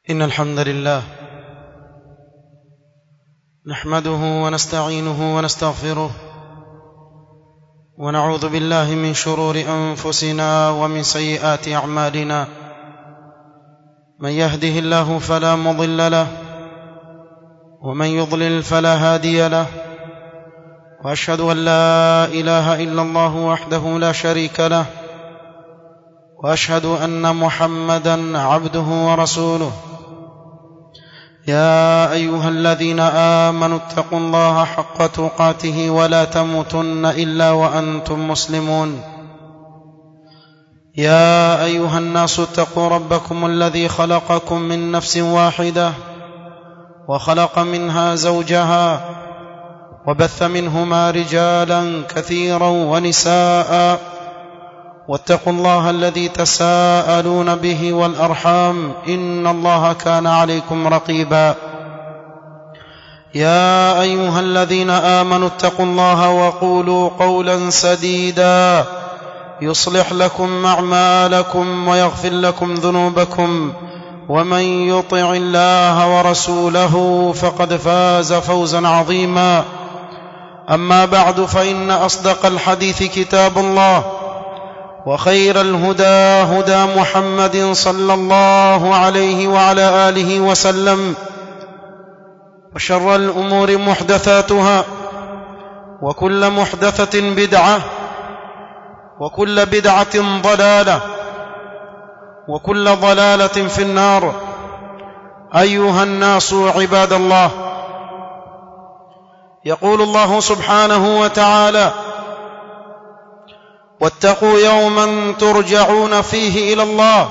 إن الحمد لله نحمده ونستعينه ونستغفره ونعوذ بالله من شرور أنفسنا ومن سيئات أعمالنا من يهده الله فلا مضل له ومن يضلل فلا هادي له وأشهد أن لا إله إلا الله وحده لا شريك له واشهد ان محمدا عبده ورسوله يا ايها الذين امنوا اتقوا الله حق تقاته ولا تموتن الا وانتم مسلمون يا ايها الناس اتقوا ربكم الذي خلقكم من نفس واحده وخلق منها زوجها وبث منهما رجالا كثيرا ونساء واتقوا الله الذي تساءلون به والارحام ان الله كان عليكم رقيبا يا ايها الذين امنوا اتقوا الله وقولوا قولا سديدا يصلح لكم اعمالكم ويغفر لكم ذنوبكم ومن يطع الله ورسوله فقد فاز فوزا عظيما اما بعد فان اصدق الحديث كتاب الله وخير الهدى هدى محمد صلى الله عليه وعلى اله وسلم وشر الامور محدثاتها وكل محدثه بدعه وكل بدعه ضلاله وكل ضلاله في النار ايها الناس عباد الله يقول الله سبحانه وتعالى واتقوا يوما ترجعون فيه الى الله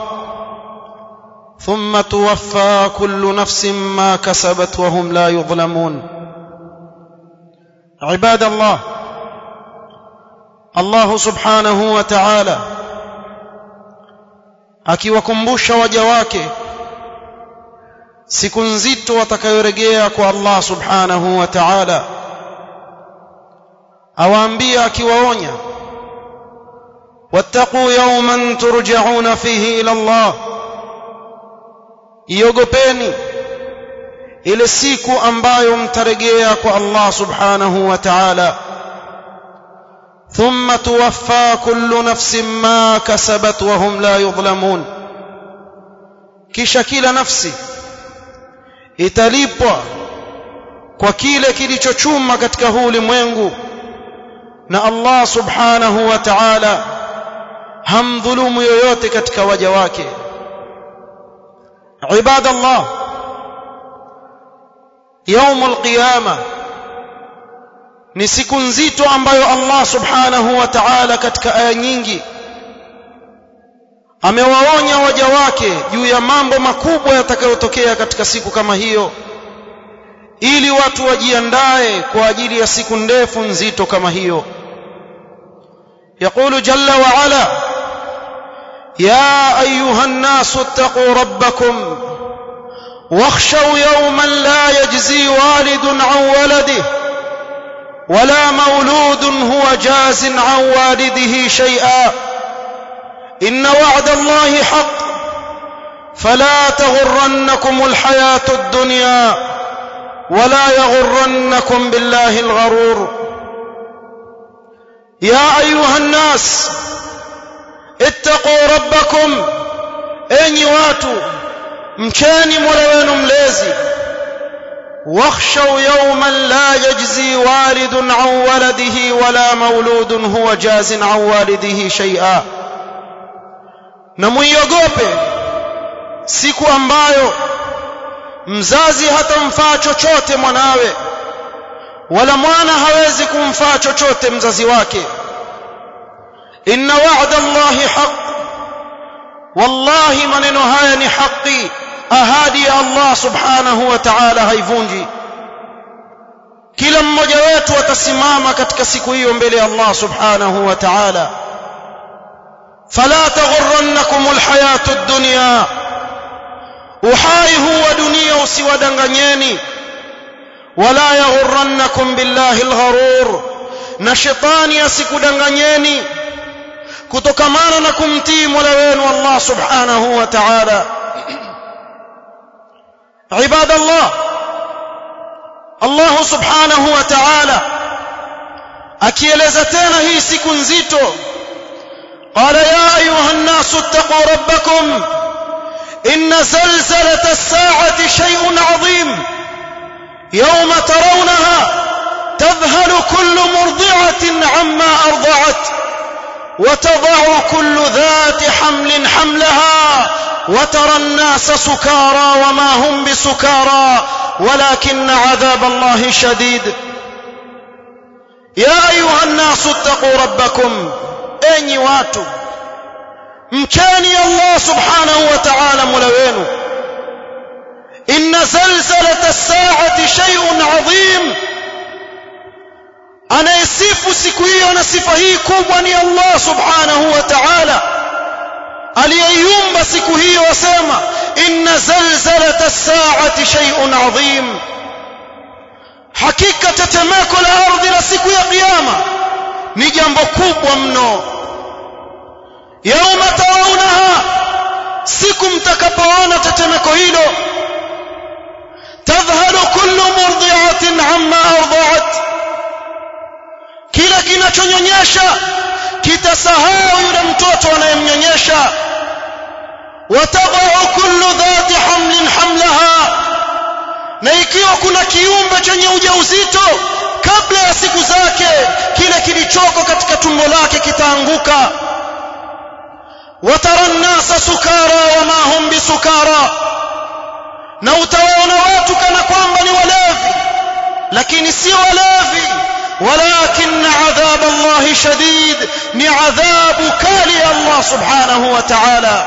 ثم توفى كل نفس ما كسبت وهم لا يظلمون عباد الله الله سبحanahu wa ta'ala akiwakumbusha waja wake siku nzito watakayorejea kwa Allah subhanahu wa ta'ala awaambia akiwaonya واتقوا يوما ترجعون فيه الى الله iogopeni ile siku ambayo mtarejea kwa Allah subhanahu wa ta'ala thumma tuwaffa kullu nafsin ma kasabat wa hum la yudhlamun kisha kila nafsi italipwa kwa kile kilichochuma katika huu ulimwengu na Allah subhanahu wa ta'ala hamdhulumu yoyote katika waja wake ibada Allah يوم القيامه ni siku nzito ambayo Allah subhanahu wa ta'ala katika aya nyingi amewaonya waja wake juu ya mambo makubwa yatakayotokea katika siku kama hiyo ili watu wajiandae kwa ajili ya siku ndefu nzito kama hiyo يقول جل وعلا يا ايها الناس اتقوا ربكم واخشوا يوما لا يجزي والد عن ولده ولا مولود هو جاز عن والده شيئا ان وعد الله حق فلا تغرنكم الحياه الدنيا ولا يغرنكم بالله الغرور يا ايها الناس اتقوا ربكم enyi watu mcheni mola wenu mlezi واخشوا يوما لا يجزي والد عن ولده ولا مولود هو جاز عن والده شيئا na muiogope siku ambayo mzazi hatamfaa chochote mwanawe wala mwana hawezi kumfaa chochote mzazi wake inna wa'da allahi haq wallahi maneno haya ni haki ahadi ya Allah subhanahu wa ta'ala haivunji kila mmoja wetu atasimama katika siku hiyo mbele ya Allah subhanahu wa ta'ala fala taghurrannakum alhayatu ad-dunya uhai huwa dunia usiwadanganyeni wala yaghurrannakum billahi algharur na shetani asikudanganyeni kutokamana na kumtii Mola wenu Allah subhanahu wa ta'ala عباد الله الله سبحانه وتعالى akieleza tena hii siku nzito قال يا ايها الناس اتقوا ربكم ان زلزله الساعه شيء عظيم يوم ترونها تذهل كل مرضعه عما ارضعت وتضع كل ذات حمل حملها وترى الناس سكارى وما هم بسكارى ولكن عذاب الله شديد يا ايها الناس اتقوا ربكم enyi watu mcheni Allah subhanahu wa ta'ala mola wenu inna zalzalata as-sa'ati shay'un 'azim anayesifu siku hiyo na sifa hii kubwa ni Allah subhanahu wa ta'ala aliyeiumba siku hiyo wasema inna zalzalata as-sa'ati shay'un 'azim hakika tetemeko la ardhi la siku ya kiyama ni jambo kubwa mno yauma tarawunaha siku mtakapoona tetemeko hilo tadhhalu kullu murdi'atin amma arda'at kila kinachonyonyesha kitasahau yule mtoto anayemnyonyesha watadau kullu dhati hamlin hamlaha na ikiwa kuna kiumbe chenye ujauzito kabla ya siku zake kile kilichoko katika tumbo lake kitaanguka watara nnasa sukara wama hum bisukara na utawaona watu kana kwamba ni walevi lakini si walevi ولكن عذاب الله شديد ni adhabu kali ya Allah subhanahu wa ta'ala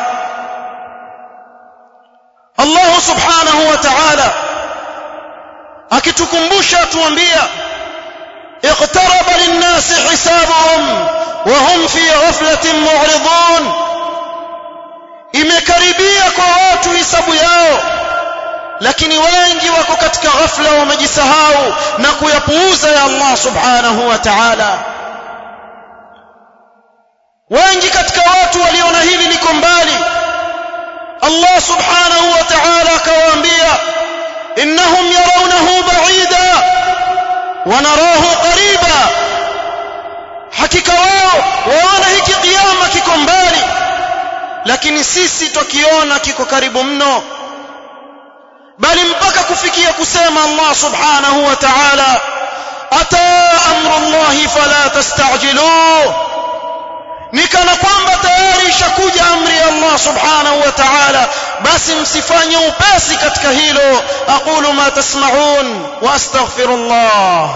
Allah subhanahu wa ta'ala akitukumbusha tuambia اقترب للناس حسابهم وهم في غفلة معرضون imekaribia kwa watu hisabu yao lakini wengi wako katika ghafla wamejisahau na kuyapuuza ya Allah subhanahu wa ta'ala wengi katika watu waliona hili liko mbali Allah subhanahu wa ta'ala akawaambia innahum yarawnahu ba'ida wa narahu qariba hakika wao waona hiki kiyama kiko mbali lakini sisi tukiona kiko karibu mno bali mpaka kufikia kusema Allah subhanahu wa ta'ala ata amru Allah fala tastajiluh ni kana kwamba tayari ishakuja amri ya Allah subhanahu wa ta'ala basi msifanye upesi katika hilo aqulu ma tasma'un wa astaghfirullah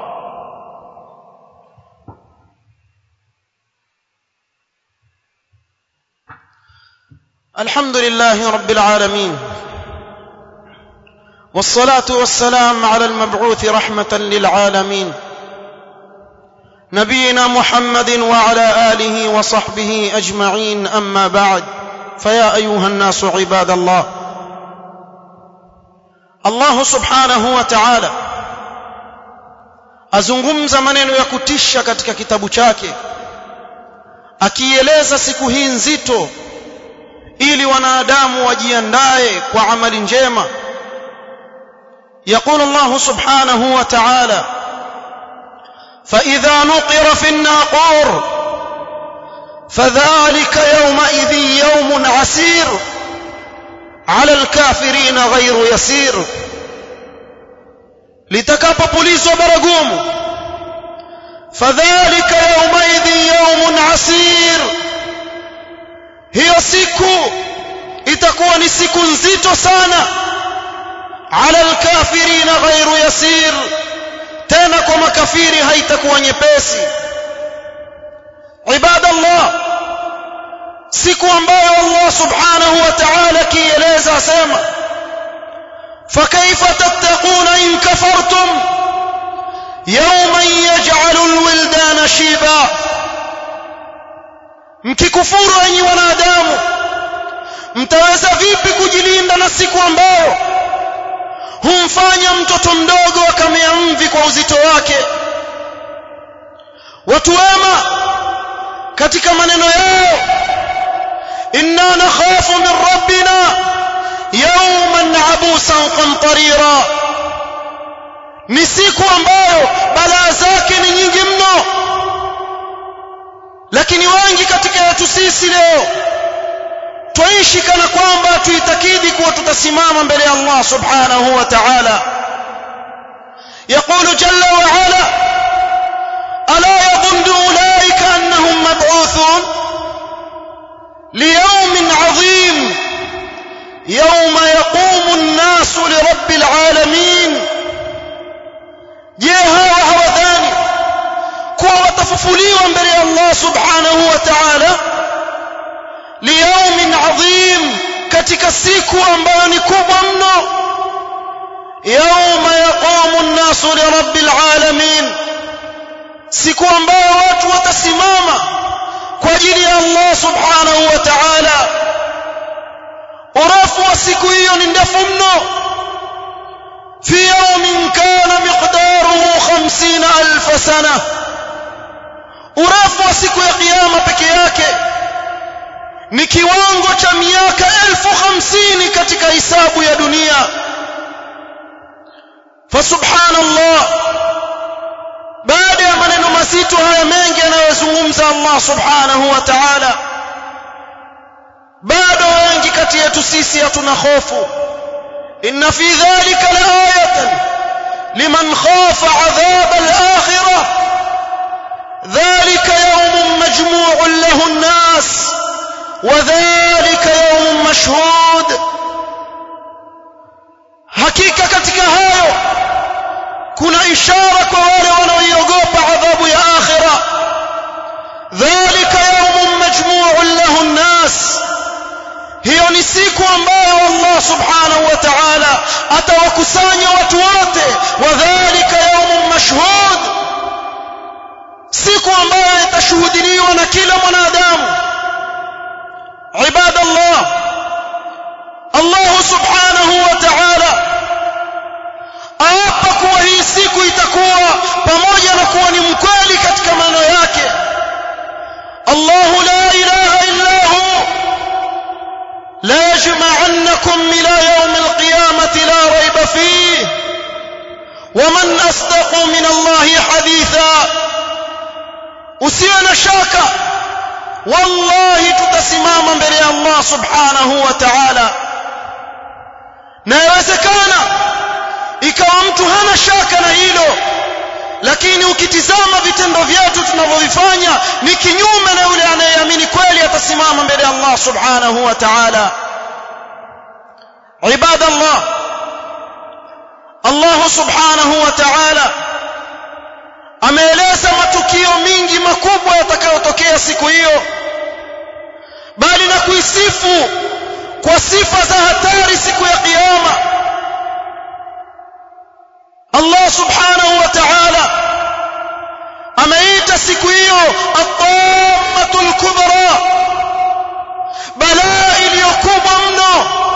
الحمد لله رب العالمين والصلاه والسلام على المبعوث رحمه للعالمين نبينا محمد وعلى اله وصحبه اجمعين اما بعد فيا ايها الناس عباد الله الله سبحانه وتعالى azungumza maneno ya kutisha katika kitabu chake akieleza siku hii nzito ili wanadamu wajiandae kwa amali njema يقول الله سبحانه وتعالى فإذا نقر في الناقور فذلك يومئذ يوم عسير على الكافرين غير يسير litakapopulizwa baragumu fadhalika yaumaidhin yaumun asir hiyo siku itakuwa ni siku nzito sana ala alkafirina ghairu yasir tena kwa makafiri haitakuwa nyepesi ibadallah siku ambayo Allah subhanahu wa ta'ala kieleza asema فكيف تتقون إن كفرتم يوما يجعل الولدان شيبا mkikufuru enyi wanadamu mtaweza vipi kujilinda na siku ambayo humfanya mtoto mdogo akamea mvi kwa uzito wake watu wema katika maneno yao inna nakhafu min rabbina yawman abusan qamtarira ni siku ambayo balaa zake ni nyingi mno lakini wengi katika yetu sisi leo twaishi kana kwamba tuitakidi kuwa tutasimama mbele ya Allah subhanahu wa ta'ala يقول جل وعلا ألا يظن أولئك أنهم مبعوثون ليوم عظيم يوم يقوم الناس لرب العالمين je hawa hawadhani kuwa watafufuliwa mbele ya Allah subhanahu wa ta'ala liyaumin adhim katika siku ambayo ni kubwa mno yauma yaqumu an-nasu lirabbil alamin siku ambayo watu watasimama kwa ajili ya Allah subhanahu wa ta'ala urefu wa siku hiyo ni ndefu mno في يوم كان مقداره خمسين ألف سنة urefu wa siku ya kiyama peke yake ni kiwango cha miaka elfu hamsini katika hisabu ya dunia fasubhanallah baada ya maneno mazito haya mengi anayozungumza Allah subhanahu wa ta'ala bado wengi kati yetu sisi hatuna hofu إن في ذلك لآية لمن خاف عذاب الآخرة ذلك يوم مجموع له الناس وذلك يوم مشهود hakika katika hayo kuna ishara kwa wale wanaoiogopa adhabu ya akhira dhalika yaumun majmu'un lahu nnas hiyo ni siku ambayo Allah subhanahu wa ta'ala atawakusanya watu wote wadhālika yawmun mashhud siku ambayo itashuhudiliwa na kila mwanadamu ibadallah Allah subhanahu wa ta'ala aapa kuwa hii siku itakuwa pamoja na kuwa ni mkweli katika maneno yake Allah la ilaha illa hu لا يجمعنكم إلى يوم القيامة لا ريب فيه ومن أصدق من الله حديثا usiwe na shaka wallahi tutasimama mbele ya Allah subhanahu wa ta'ala na yawezekana ikawa mtu hana shaka na hilo lakini ukitizama vitendo vyetu tunavyovifanya ni kinyume na yule anayeamini kweli atasimama mbele ya Allah subhanahu wa ta'ala عباد الله الله سبحانه وتعالى ameeleza matukio mingi makubwa yatakayotokea siku hiyo bali na kuisifu kwa sifa za hatari siku ya kiyama Allah subhanahu wa ta'ala ameita siku hiyo at-tammatul kubra balaa iliyokubwa mno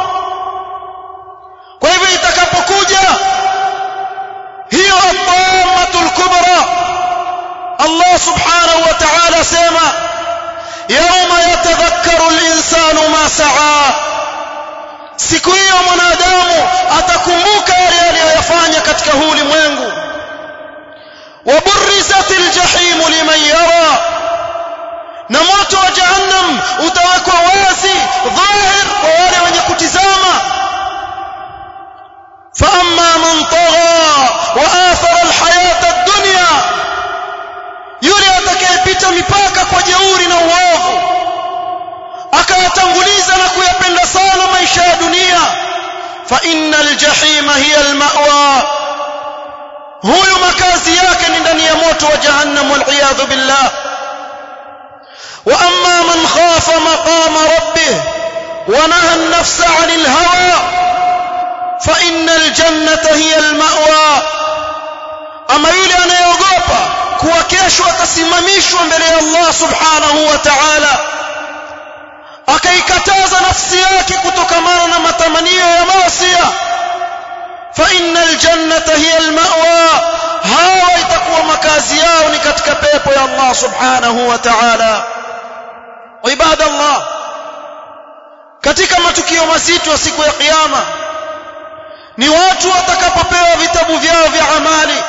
kwa hivyo itakapokuja hiyo at-tammatul kubra Allah subhanahu wa ta'ala sema yawma yatadhakkaru al-insanu ma sa'a siku hiyo mwanadamu atakumbuka yale aliyoyafanya katika huu ulimwengu waburrizatil jahim liman yara na moto wa jahannam utawekwa wazi dhahir kwa wale wenye kutizama فأما من طغى وآثر الحياة الدنيا yule atakayepita mipaka kwa jeuri na uovu akayatanguliza na kuyapenda sana maisha ya dunia fa innal jahima hiya almawa huyu makazi yake ni ndani ya moto wa jahannam wal iyadhu billah wa amma man khafa maqama rabbih wa naha an-nafsa 'anil hawa fa innal jannata hiya almawa ama yule anayeogopa kuwa kesho atasimamishwa mbele ya Allah subhanahu wa ta'ala akaikataza nafsi yake kutokamana na matamanio ya maasi fa innal jannata hiya almawa hawa itakuwa makazi yao ni katika pepo ya Allah subhanahu wa ta'ala ibadallah katika matukio mazito ya siku ya kiyama ni watu watakapopewa vitabu vyao vya amali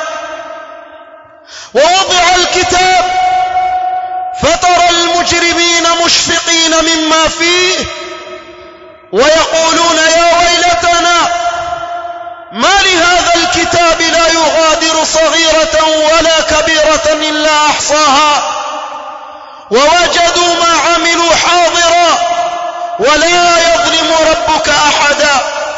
ووضع الكتاب فترى المجرمين مشفقين مما فيه ويقولون يا ويلتنا ما لهذا الكتاب لا يغادر صغيرة ولا كبيرة إلا أحصاها ووجدوا ما عملوا حاضرا ولا يظلم ربك أحدا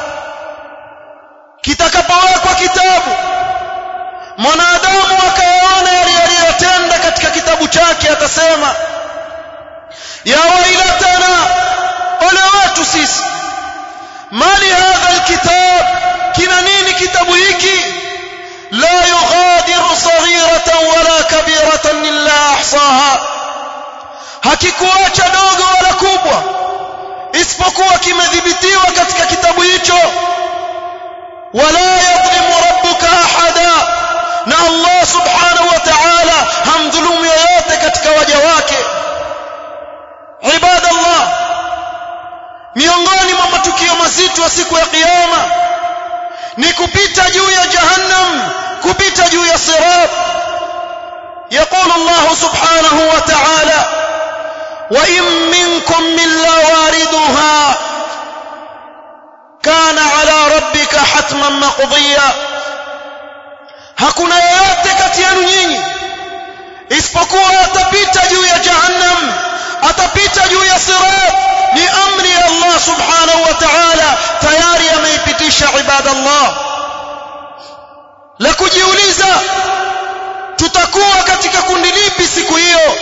kitakapowekwa kitabu mwanadamu akayaona yale aliyotenda katika kitabu chake atasema ya wailatana ole wetu sisi mali hadha alkitab kina nini kitabu hiki la yughadiru saghiratan wala kabiratan illa ahsaha hakikuacha dogo wala kubwa isipokuwa kimedhibitiwa katika kitabu hicho wala yadhlimu rabbuka ahada na Allah subhanahu wa ta'ala hamdhulumu yoyote katika waja wake ibadallah miongoni mwa matukio mazito ya siku ya kiyama ni kupita juu ya jahannam kupita juu ya sirat يقول الله سبحانه وتعالى وإن منكم إلا واردها كان على ربك حتما مقضيا hakuna yeyote kati yenu nyinyi isipokuwa atapita juu ya jahannam atapita juu ya sirat ni amri ya Allah subhanahu wa ta'ala tayari ameipitisha ibadallah la kujiuliza tutakuwa katika kundi lipi siku hiyo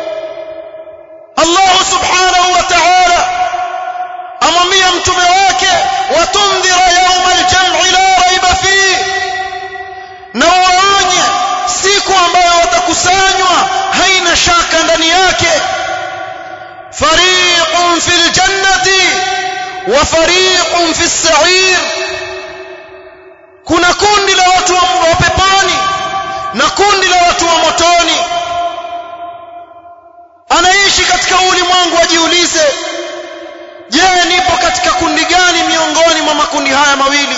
Allah subhanahu wa ta'ala amwambia mtume wake watundhira yawma al-jam'i la raiba fihi na waonye siku ambayo watakusanywa haina shaka ndani yake fariqun fil jannati wa fariqun fis sa'ir kuna kundi la watu wa peponi na kundi la watu wa motoni anaishi katika ulimwengu ajiulize je nipo katika kundi gani miongoni mwa makundi haya mawili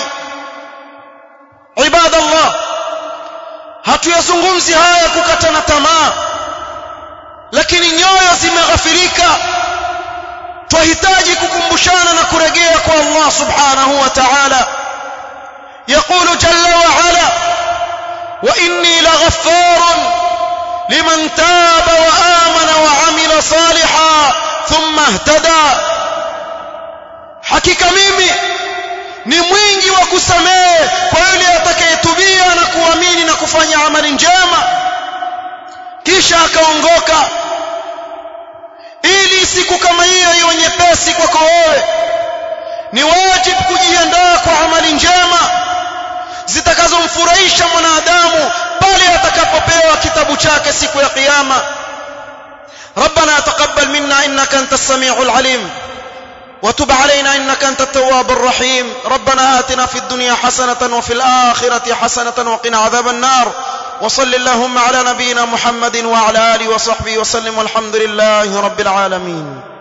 ibadallah hatuyazungumzi haya kukatana tamaa lakini nyoyo zimeghafirika twahitaji kukumbushana na kurejea kwa Allah subhanahu wa ta'ala يقول جل وعلا وإني لغفار لمن تاب وآمن وعمل صالحا ثم اهتدى حقيقة mimi ni mwingi wa kusamehe kwa yule atakayetubia na kuamini na kufanya amali njema kisha akaongoka ili siku kama hiyo iwe nyepesi kwako wewe ni wajibu kujiandaa kwa amali njema zitakazomfurahisha mwanadamu pale atakapopewa kitabu chake siku ya kiyama ربنا تقبل منا انك انت السميع العليم وتب علينا انك انت التواب الرحيم ربنا آتنا في الدنيا حسنة وفي الآخرة حسنة وقنا عذاب النار وصل اللهم على نبينا محمد وعلى آله وصحبه وسلم والحمد لله رب العالمين